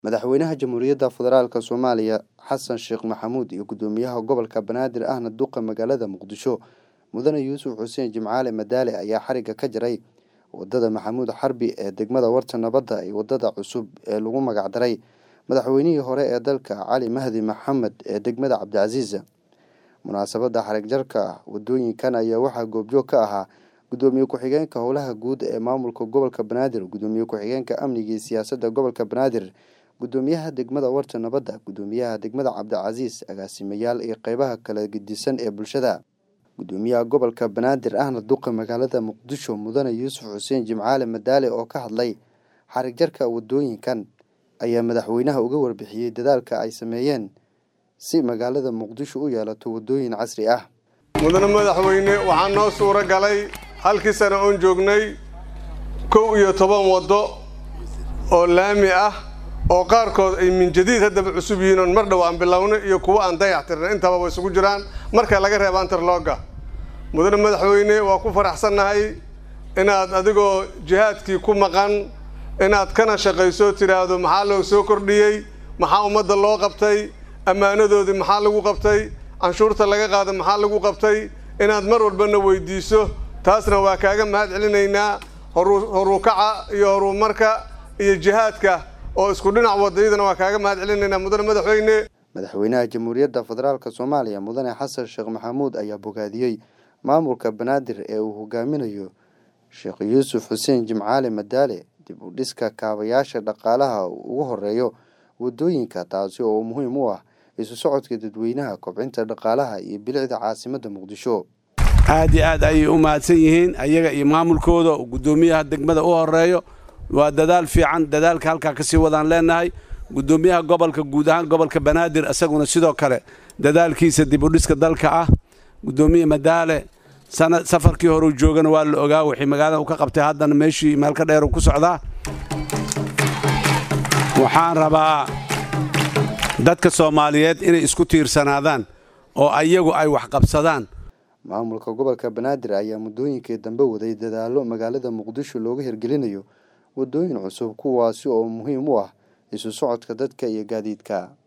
madaxweynaha jamhuuriyadda federaalk soomaaliya xasan sheekh maxamuud iyo gudoomiyaha gobolka banaadir ahna duqa magaalada muqdisho mudane yuusuf xuseen jimcaale madaale ayaa xariga ka jaray wadada maxamuud xarbi ee degmada warta nabadda iyo wadada cusub ee lagu magacdaray madaxweynihii hore ee dalka cali mahdi maxamed ee degmada cabdicasiis munaasabadda xarig jarka wadooyinkan ayaa waxaa goobjoog ka ahaa gudoomiye ku-xigeenka howlaha guud ee maamulka gobolka banaadir gudoomiye ku-xigeenka amniga iyo siyaasadda gobolka banaadir gudoomiyaha degmada warta nabadda gudoomiyaha degmada cabdicasiis agaasimayaal iyo qeybaha kala gedisan ee bulshada gudoomiyaha gobolka banaadir ahna duqa magaalada muqdisho mudane yuusuf xuseen jimcaale madaale oo ka hadlay xarig jarka wadooyinkan ayaa madaxweynaha uga warbixiyey dadaalka ay sameeyeen si magaalada muqdisho u yeelato wadooyin casri ah mudane madaxweyne waxaa noo suuro galay halkii sane oon joognay kow iyo toban waddo oo laami ah oo qaarkood ay min jadiid haddaba cusub yihiin oon mar dhow aan bilownay iyo kuwo aan dayax tirnay intaba way isugu jiraan marka laga reeba antarlooga mudane madaxweyne waa ku faraxsannahay inaad adigoo jihaadkii ku maqan inaad kana shaqayso tidhaahdo maxaa loo soo kordhiyey maxaa ummadda loo qabtay ammaanadoodii maxaa lagu qabtay canshuurta laga qaada maxaa lagu qabtay inaad mar walbana weydiiso taasna waa kaaga mahad celinaynaa horukaca iyo horumarka iyo jihaadka oo isku dhinac wadayadana waa kaaga mahad celinaynaa mudane madaxweyne madaxweynaha jamhuuriyadda federaalk soomaaliya mudane xasan sheekh maxamuud ayaa bogaadiyey maamulka banaadir ee uu hogaaminayo sheekh yuusuf xuseen jimcaale madaale dib u dhiska kaabayaasha dhaqaalaha ugu horeeyo wadooyinka taasi oo muhiim u ah isu socodka dadweynaha kobcinta dhaqaalaha iyo bilicda caasimadda muqdisho aad iyo aad ayay u mahadsan yihiin ayaga iyo maamulkooda gudoomiyaha degmada u horeeyo waa dadaal fiican dadaalka halkaa kasii wadaan leenahay gudoomiyaha gobolka guud ahaan gobolka banaadir isaguna sidoo kale dadaalkiisa dib u dhiska dalka ah gudoomiye madaale safarkii horeu joogana waa la ogaa wixii magaalada u ka qabtay haddana meeshii meelka dheer ku socdaa waxaan rabaa dadka soomaaliyeed inay isku tiirsanaadaan oo ayagu ay wax qabsadaan maamulka gobolka banaadir ayaa muddooyinkii dambe waday dadaallo magaalada muqdisho looga hirgelinayo wadooyin cusub kuwaasi oo muhiim u ah isu socodka dadka iyo gaadiidka